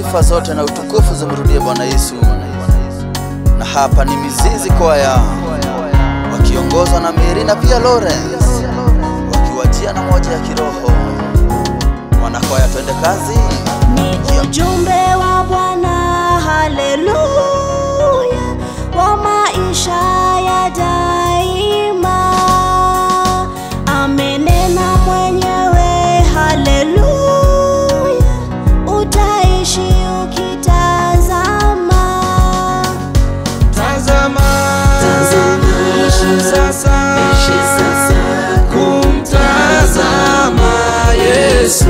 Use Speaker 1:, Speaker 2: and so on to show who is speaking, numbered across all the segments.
Speaker 1: sifa zote na utukufu zimrudie Bwana Yesu. Na hapa ni Mizizi Kwaya wakiongozwa na Mary na pia Lawrence wakiwajia na moja ya kiroho. Mwanakwaya, twende kazi.
Speaker 2: Ni ujumbe wa Bwana, haleluya, wa maisha ya daima. Amenena mwenyewe, haleluya, utaishi ukitazama.
Speaker 3: Tazama, ishi sasa, kumtazama Yesu.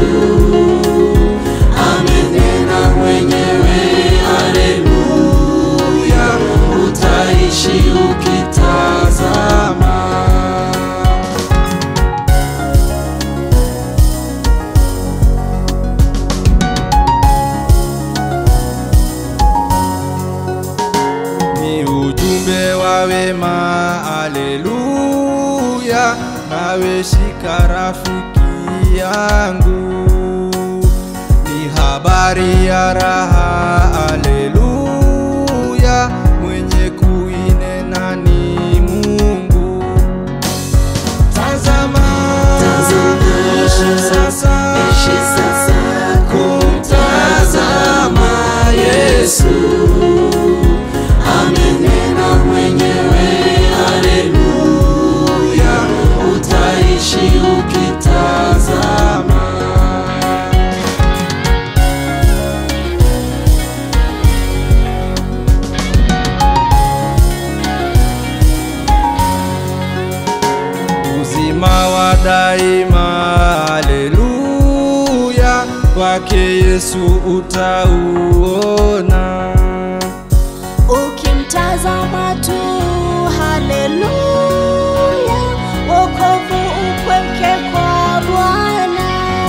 Speaker 3: Amenena mwenyewe, haleluya, utaishi ukitazama. ni ujumbe wa wema, aleluya. Nawe shika rafiki yangu, ni habari ya raha, aleluya. Mwenye kuinena ni Mungu. Tazama, ishi sasa, kumtazama Yesu amenena mwenyewe, haleluya, utaishi ukitazama. Uzima wa daima, haleluya, kwake Yesu utauona.
Speaker 2: Ukimtazama tu, haleluya, wokovu upweke kwa Bwana.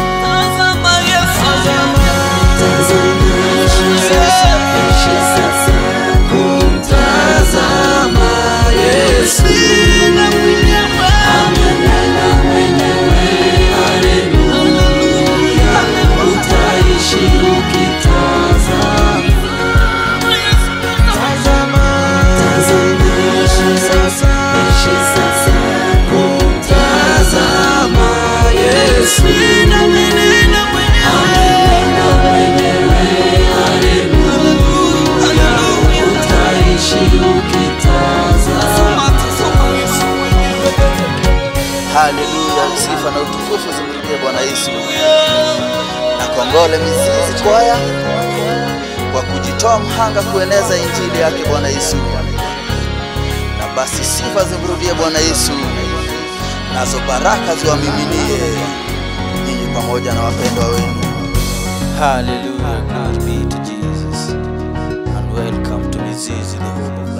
Speaker 3: kumtazama Yesu amenena mwenyewe, haleluya, utaishi ukitazama. Tazama, ishi sasa, kumtazama Yesu amenena mwenyewe, haleluya, utaishi ukitazama.
Speaker 1: Haleluya, sifa na utukufu zimrudie Bwana Yesu. Na kongole Mizizi Kwaya kwa kujitoa mhanga kueneza injili yake Bwana Yesu. Na basi sifa zimrudie Bwana Yesu, nazo baraka ziwamiminie nyinyi pamoja na wapendwa wenu. Hallelujah, glory be to Jesus. And welcome to Mizizi the home of